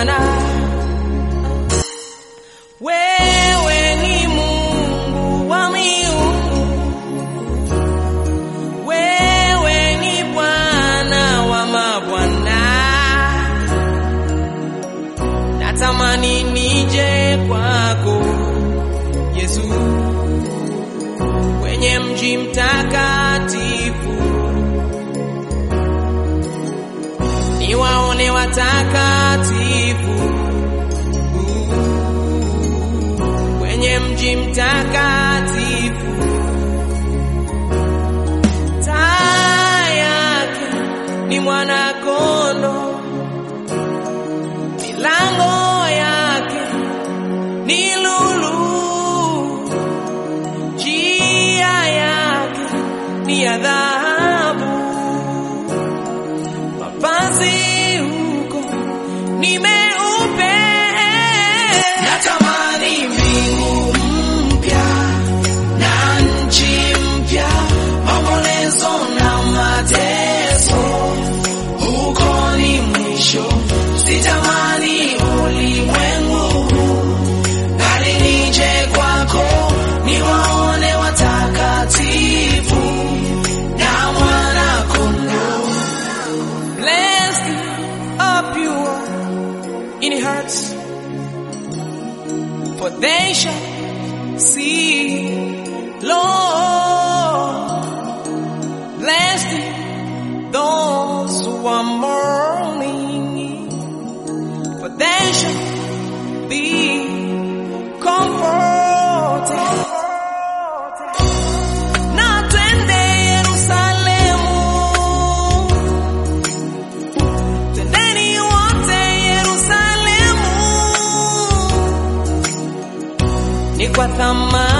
Bwana. Wewe ni Mungu wa miungu, wewe ni Bwana wa mabwana. Natamani nije kwako Yesu, kwenye mji mtakatifu, niwaone watakatifu kwenye mji mtakatifu. Taa yake ni mwana-kondoo, milango yake ni lulu, njia yake ni ya dhahabu, mavazi huko ni meupe. Natamani mbingu mpya na nchi mpya, maombolezo na mateso, huko ni mwisho. Sitamani ulimwengu huu, bali nije kwako, niwaone watakatifu na mwana-kondoo. Blessed are pure in heart, for they shall see Lord. Blessed those who are mourning, for they shall be comforted. Na twende Yerusalemu, Twendeni wote Yerusalemu, ni kwa thamani